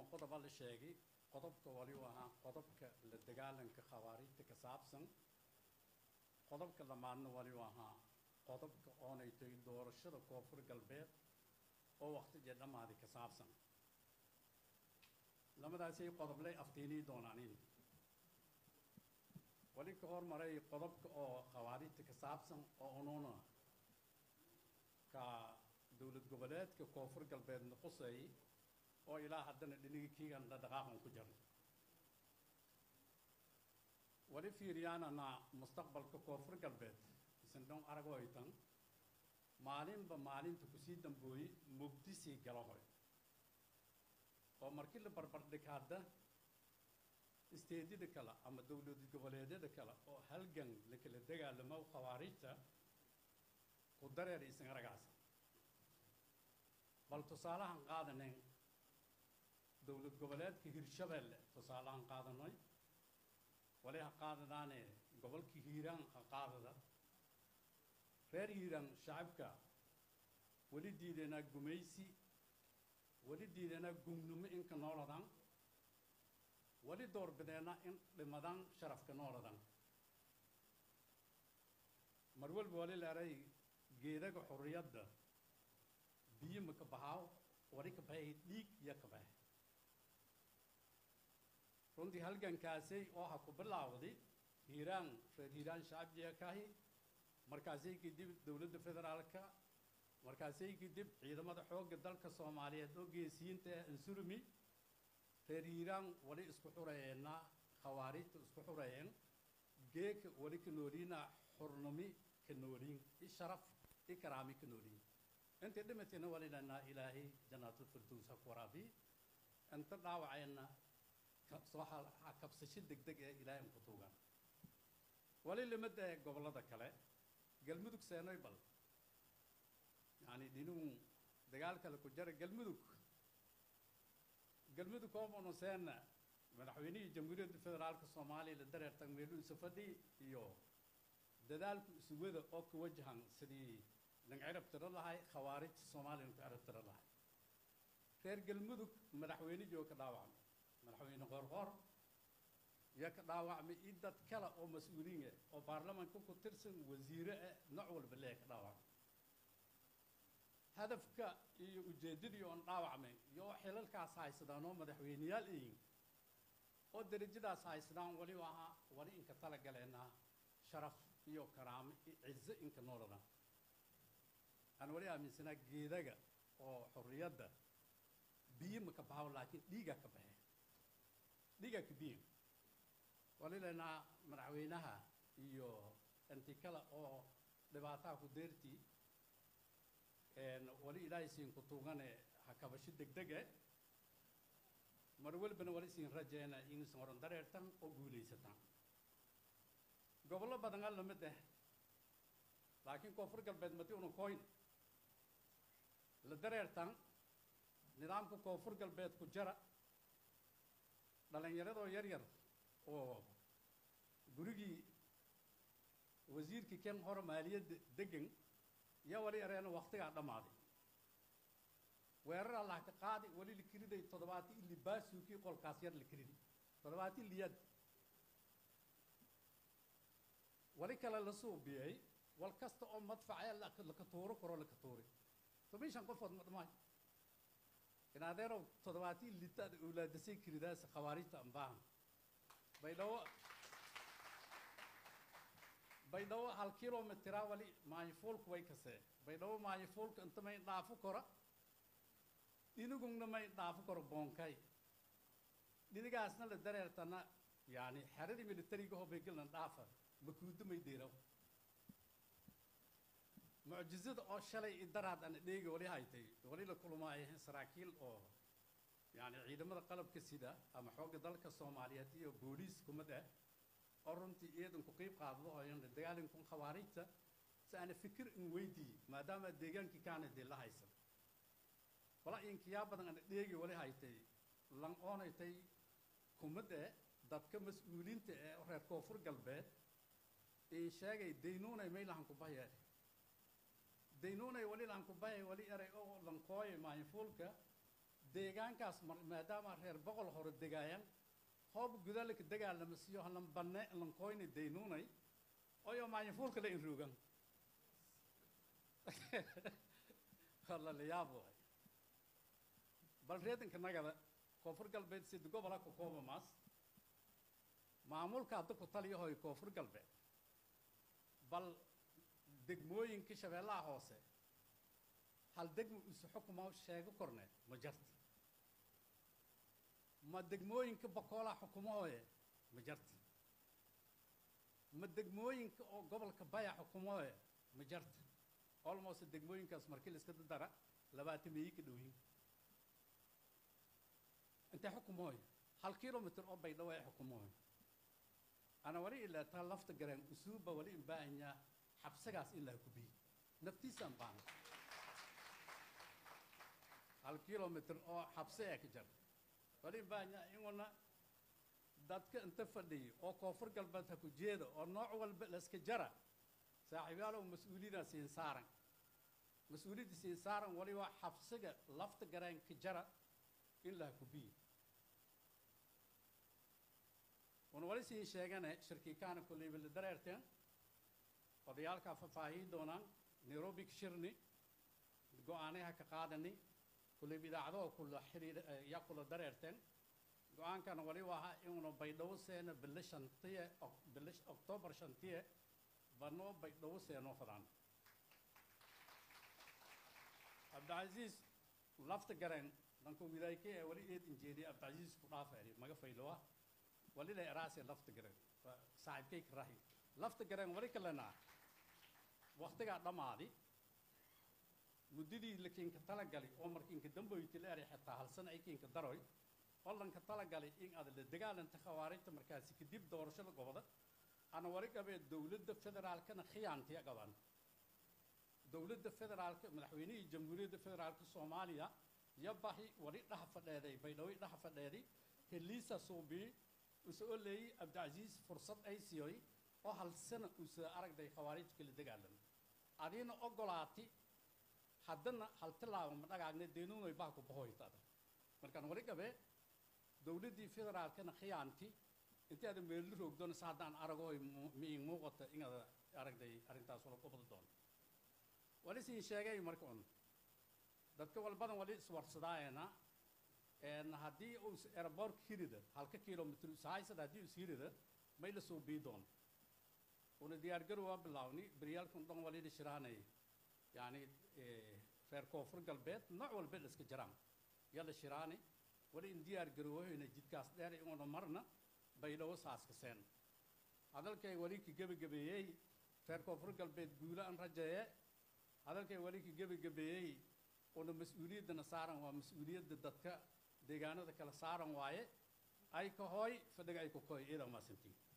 qodoba la sheegay qodobka wali u ahaa qodobka la dagaalanka khawaarijta ka saabsan qodobka lamaadna wali u ahaa qodobka oonay tahay doorashada koonfur galbeed oo waqtigii dhammaaday ka saabsan lamadaasay qodoblay aftiinii doonaanin wali ka hormaray qodobka oo khawaarijta ka saabsan oo unuuna ka dowlad goboleedka koonfur galbeed noqosay oo ilaa haddana dhinigi kiigan dhaqaaqan ku jirna wali fiiriyaanana mustaqbalka koonfur galbeed isindhon arag hoytan maalinba maalinta kusii dambooye mugdisii gala hoy oo markii la barbardhig hadda isteedyada kale ama dowlad goboleedyada kale oo halgan la kala dagaalamo khawaarijta ku dareer isan aragaasa bal tusaalahan qaadanen dowlad goboleedka hirshabeelle tusaalahan qaadanay wali ha qaadadaane gobolka hiiraan ha qaadada reer hiiraan shacabka weli diidanaa gumaysi weli diidanaa gumnimo inka nooladan weli doorbideena in dhimadan sharafka nooladan mar walba wali leeray geedaga xurriyadda biyo ma ka baxaaw wali ka baxay dhiig iyo ka baxe runtii halgankaasay oo ha ku bilaawday hiiraan reer hiiraan shacabjiga kahi markaasay kadib dowladda federaalka markaasay kadib ciidamada xoogga dalka soomaaliyeed oo geesiyiinta ee ansurumi reer hiiraan wali isku xureeyeenna khawaarijta isku xureeyeen geeka wali ka nooliina xurnimi ka nooliin i sharaf i karaami ka nooliin intay dhimatayna wali dhanaa ilaahay janaatul firdows ha ku waraabi inta dhaawacayna soo kabsasho degdeg ee ilaahay an ku tuugaan wali limada ee gobollada kale galmudug seenoy bal yacni dhinuun dagaal kale ku jara galmudug galmudug koomanu seena madaxweynihii jamhuuriyadda federaalka soomaaliya la dareertan meelu isu fadhi iyo dadaalku isuwada oo ka wajahan sidii lang cirab tiro lahay khawaarijta soomaaliya ku cirab tiro lahay reer galmudug madaxweynihii oo ka dhaawacmay madaxweyne qorqor iyo ka dhaawacmay i dad kale oo mas-uuliin ah oo baarlamaanka ku tirsan wasiire ah nooc walba lee ka dhaawacmay hadafka iyo ujeeddadii oon dhaawacmay iyo xilalkaas haysadaan oo madaxweyneyaal ayin oo derajadaas haysadaan wali ahaa wali inka tala galeenaa sharaf iyo karaamo iyo cizo inka nooladan aan wali aaminsanaa geedaga oo xorriyadda biyo ma ka baxaw laakiin dhiigaa ka baxee dhiigaa ka biyo wali leenaa madaxweynaha iyo inti kale oo dhibaataha ku deertii wali ilaahay siin ku tuugane ha kabasho degdege mar walbana wali siin rajeena inuusan horan dareertan oo guulaysataan gobollo badan a lamid ah laakiin koonfur galbeed madi una koyn la dareertan nidaamka koonfur galbeed ku jara dhallinyaradoo yar yar oo gurigii wasiirkii ken hore maaliyadda degan yaa wali areena waktigaa dhammaaday weerar allah ka qaadi wali la kiriday toddobaati ili baasuukii qolkaas yar la kiriday toddobaati liyad wali kale la suubiyey wal kasta oo madfacee laka tuuro karo laka tuuri toban shan qofood ma dhamaayo in adeerow toddobaati litaad awlaadasay kiridaas khawaarijta ambaahan baydhawo baydhawo hal kilomitira wali maayifuulku way kasee baydhawo maayifuulka inta may dhaafo kora dhinigungna may dhaafo koro boonkay dhinigaasna la dareertana yani xeradii militariga hobaygelna dhaafa makuudo may deeraw mucjizada oo shalay i daraad ana dheegi wali haytay wali la kulmaayo saraakiil oo yani ciidamada qalabka sida ama xoogga dalka soomaaliyeed iyo booliis kumad ah oo runtii iyadan ku qiib qaadado ooyan dagaalinkun khawaarijta si aana fikir in weydii maadaama deegaankii kaana dee la haysan wala inkiyaa badan ana dheegi wali haytay lan oonaytay kumad eh dadka mas-uuliinta ee reer koonfur galbeed in sheegay daynuunay maylahan ku bahye daynuunay wali lahan ku bahye wali eray oo lankooye maayifuulka deegaankaas mar- maadaama reer boqol hore degaayaan hoob gudalika dagaalama siyo halan banne lankoyni daynuunay oyo maanyafuulka la inruugan wala la yaab waay bal reedanka nagada koonfur galbeed sida gobola ku koobamaas maamulka hadda ku taliyahoy koonfur galbeed bal degmooyinka shabeellaha hoose hal degmo isu xukuma sheego korne ma jarta ma degmooyinka bakoolaa xukumahooye ma jarta ma degmooyinka oo gobolka baya xukumahooye ma jarta almost degmooyinkaas markii la iska dara labaatan meeyi ka dhowyin intee xukumahooye hal kilomitr oo baydhawo ay xukumahooye ana wali ilaa taa lafta garaan usuubba wali in baahanyaa xabsagaas in laha kubiyi naftiisaan baahan hal kilomitr oo xabse ee ka jar wali in baahanyaa inuna dadka inta fadhiyo oo koonfur galbeed ha ku jeeda oo nooc walba la iska jara saaxiibyaalow mas-uuliyada siin saaran mas-uuliyadda siin saaran wali waa xabsiga lafta garaan ka jara in laha kubiyi wana wali siin sheegane shirkiikaana kolleyba la dareerteen odayaalkaa faahfaahiyi doonaan nairobi ka shirni go-aanaha ka qaadani kolleyba idaacadaha kula xiriir yaa kula dareerteen go-aankana wali waha inuuna baydhabo seena bilo shantiye bilo oktoobar shantiye banoo baydhabo seenoo fadaan cabdicasiis lafta gareen danka wilaayke ee wali eed injeediya cabdicasiis ku dhaafeeri maga faylowa wali la eraase lafta gareen saaxiibkay ka rahi lafta gareen wali kalena waktigaa dhammaadi muddadii la kiinka talagali oo markiinka damboyti la eray xitaa hal sana ay kiinka daroy oo lanka talagali in aad la dagaalanta khawaarijta markaasi kadib doorashada goboda ana wali qabee dowladda federaalkana khiyaantiya qaban dowladda federaalka madaxweynihii jamhuuriyadda federaalka soomaaliya yabahi wali dhaha fadheeday baydhawi dhaha fadheedi heliisa suubii use oo leeyey cabdicasiis fursad ay siyoy oo hal sana use aragday khawaarijta kala dagaalan adiina ogolaati haddana hal tilaabo ma dhagaagna deenuunoy baa ku bahoytada markaan wali qabee dowladdii federaalkana khiyaanti intii aada meelli roogdoona se haddaan aragoy miin muuqata inaad aragday arrintaas wala ku badi doono wali siin sheegay marka un dadka walbadan wali iswarsadaayena een haddii uu airbortka hirida halka kilomitr sahaysada haddii is hirida may la soo bii doono una diyaargarow waa bilaawni beryaalkan dhan wali la shiraanay yani reer koonfur galbeed nooc walba la iska jiraan yaa la shiraani wali in diyaar garoohayna jidkaas dheer inuuna marna baydhawo saaska seen hadalkay wali ka gebagabeeyey reer koonfur galbeed guulo aan rajeeye hadalkay wali ka gebagabeeyey una mas-uuliyaddana saaran waa mas-uuliyadda dadka deegaanada kala saaran waaye ay ka hooy fadhiga ay ku koy iidan maasantiin